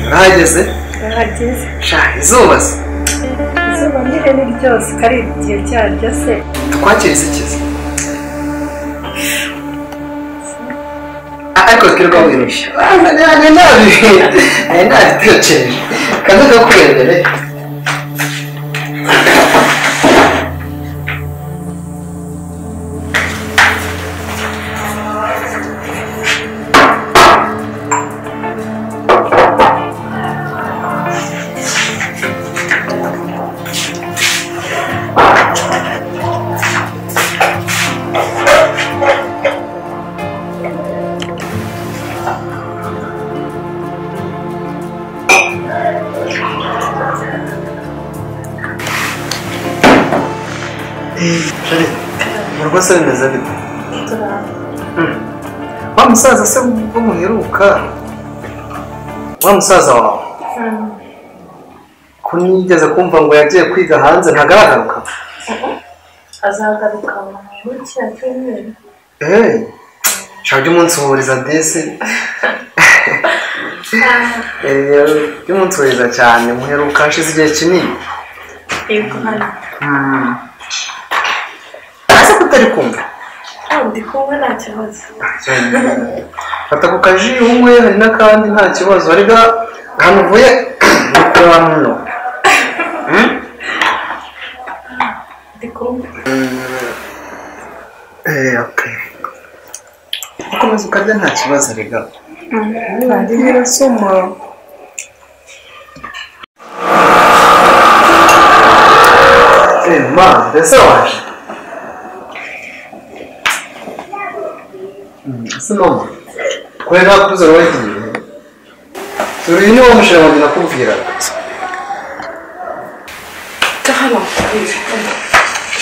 mwageze hageze sha izuba se izuba nyine ni ryose kari igihe cyaryo se twakira izikiza ariko twirwawirushye nanjye nabi nanjye nabitekereje kandi ndakubere rwose bimeze bite wa musaza se wo muheruka wa musaza wawe ko nigeze kumva ngo yagiye kwiga hanze ntagaragaruka azagaruka muri kiriya cyumweru eee nshaka umunsi uhuriza desi eee umunsi uhuriza cyane muheruka hashize igihe kinini yego hano ese ko utari kumva hano ndi kumwe nta kibazo fata ku kaji umwe hari n'akandi nta kibazo ariko ahantu uvuye ni kureba muno Hmm? ndi kumwe Eh, okay. ukomeza ukarya nta kibazo rega ntabwo nyirasoma Eh, ma mbese waje Hmm, ese mama kure nta kuza wagiye turi ni wo mushinga wanjye nakubwiraga hano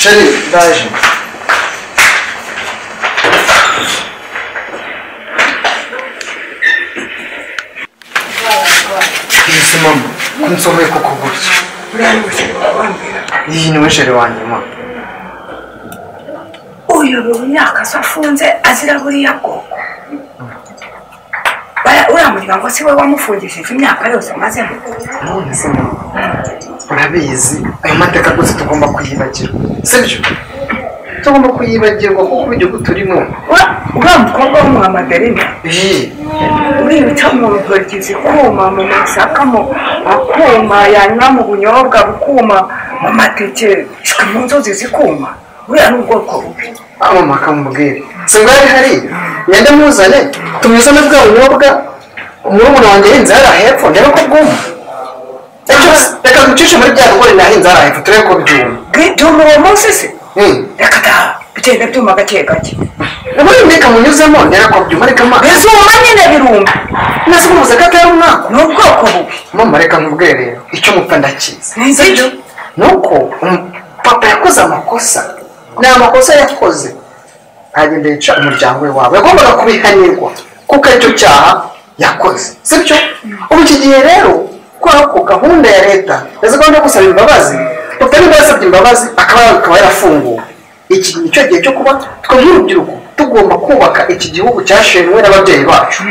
sheri ndaje iyi si mama nsomeye kuko gutya iyi niwe sheri wanjye mama uyobewe imyaka se afunze azira buriya bwoko Bara- uriya muryango si we wamufungishije imyaka yose amazemo none se mama urabizi ayo mateka rwose tugomba kuyibagirwa sibyo tugomba kuyibagirwa kuko igihugu turimo Ura- uriya mukobwa w'umuhamadarina iyi uributsa mu ntoryi zikuma mu masaka mu akuma yanywa mu bunyobwa bukuma mu mateke shwe mu nzuzi zikuma buriya ni ubwoko bubi mama akamubwira si bwari hariya ngende muzane tumuzane bwa bunyobwa umurumuna wanjye ahinze hariya hepfo ndebe ko bwuma Icyo se, reka ducishe muri bya bigori nahinze hariya hepfo turebe ko byuma bwituma uwo munsi se Hmm. reka da bigenda byuma gake gake ubundi mbega munyuzemo ndebe ko byuma reka ma bizuma nyine biruma nasi umuze ko atari umwaka ni ubwoko bubi mama reka nkubwire rero icyo mupfa ndakizi sibyo ni uko um- papa yakoze amakosa ni amakosa yakoze ntagenda yica umuryango we wawe yagombaga kubihanirwa kuko aricyo cyaha yakoze sibyo ubu iki gihe rero kubera ko gahunda ya leta ya gahunda yo gusaba imbabazi papa niba yasabye imbabazi akaba akaba yarafunguwe iki ni cyo gihe cyo kuba twe nk'urubyiruko tugomba kubaka iki gihugu cyashenywe n'ababyeyi bacu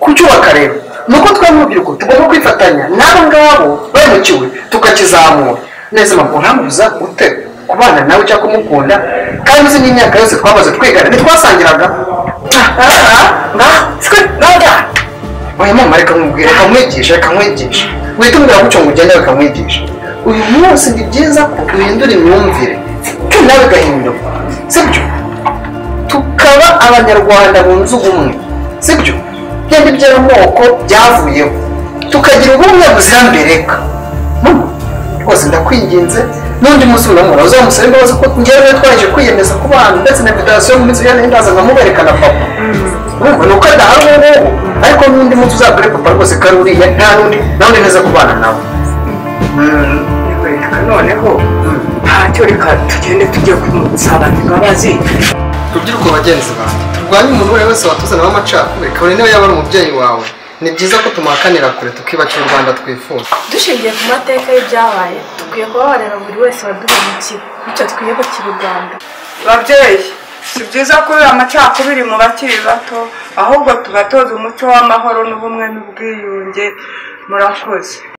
kucyubaka rero ni uko twe nk'urubyiruko tugomba kwifatanya n'abo ngabo bahemukiwe tukakizamura neza mabwo ntamubuza ute kubana nawe cyangwa kumukunda kandi uzi n'imyaka yose twamaze twigana ntitwasangiraga uyu mama reka nkubwire reka mwigishe reka mwigishe wite umubwira gutyo ngo ugende reka mwigishe uyu munsi ni byiza ko duhindura imyumvire nawe igahinduka sibyo tukaba abanyarwanda bunze ubumwe sibyo byenda iby'amoko byavuyeho tukagira ubumwe buzirambireka Mama, rwose ndakwinginze n'undi munsi unamura uzamusaba imbabazi ko ngewe twaje kwiyemeza ku bana ndetse na federasiyo yo mu minsi ijana n'indaza nkamubereka na papa urumva ni uko adahari ubu ngubu ariko n'undi munsi uzabwire papa rwose ko ari uriya nta n'undi nawe uri neza kubana nawe reka noneho ntacyo reka tugende tujye kumusaba imbabazi rubyiruko bagenzi bawe turwanye umuntu uwo ari we wese watuzanaho amacakubiri kabone niba yaba ari umubyeyi wawe ni byiza ko tumuhakanira kure tukibakira u rwanda twifuza dushingiye ku mateka y'ibyabaye dukwiye kubabarira buri wese waduhemukiye bityo twiyubakire u rwanda babyeyi si byiza kubera amacakubiri mu bakiri bato ahubwo tubatoza umuco w'amahoro n'ubumwe n'ubwiyunge murakoze